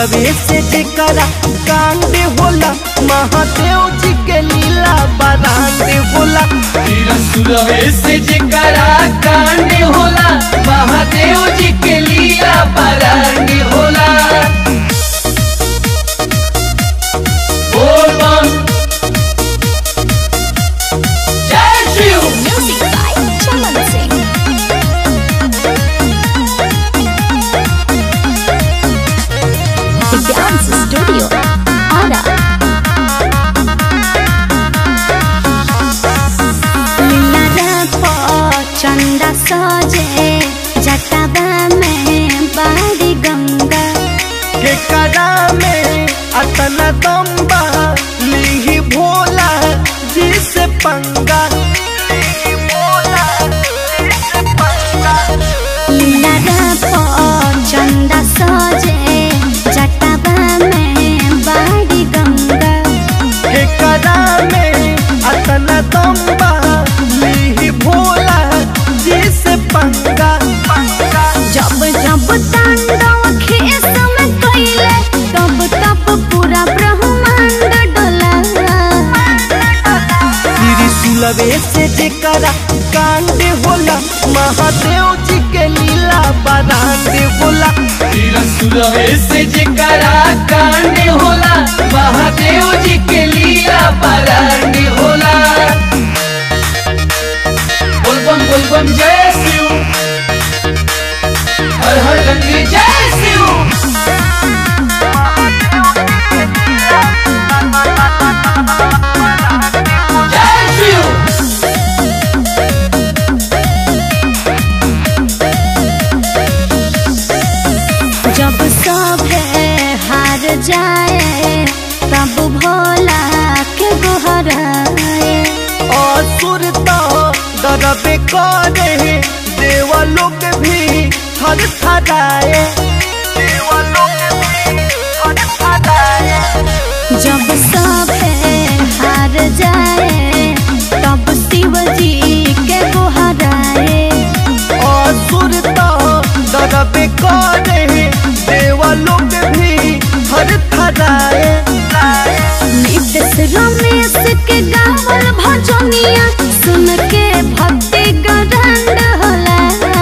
सुलभे से जेकरा कांड होला महादेव जी के लीला बरांड होला सुरवे से जेकरा कांड होला महादेव जी के लीला बरांड होला बोल बम जय Shiv Music by Chaman Singh. The Dance Studio. Ara. चंदा सजे जटावा में बाड़ी गंगा केकरा में अतना दम्बा लीही भोला जी से पंगा लीही भोला जी से पंगा लीला चंदा सजे जटावा में बाड़ी गंगा केकरा में अतना दम्बा लीही भोला जी से पंगा पंगा जब जब तांडव खेस में कैले तब तब पूरा ब्रह्मांड डोला श्री सुलभे से जेकरा कांड होला महादेव जी के लीला बरांड होला सुरवे से जेकरा कांड होला महादेव जी के लीला बरांड होला बोलबम बोलबम जय शिव हर हर गंगे जय शिव जय शिव जब सब हार जाए तब भोला के गोहराए असुर तो डरबे करे देवलोक भी थर थराए देवलोक भी थर थराए जब सब हार जाए तब शिव जी के गोहराए असुर तो डरबे करे देवलोक भी थर थराए नितेश रमेश के गावल भजनिया सुन के भक्ति गरंड होला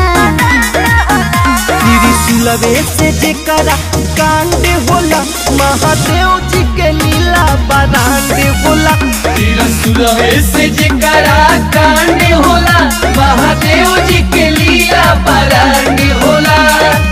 श्री सुलभे से जेकरा कांड होला महादेव जी के लीला बरांड होला सुरवे से जेकरा कांड होला महादेव जी के लीला बरांड होला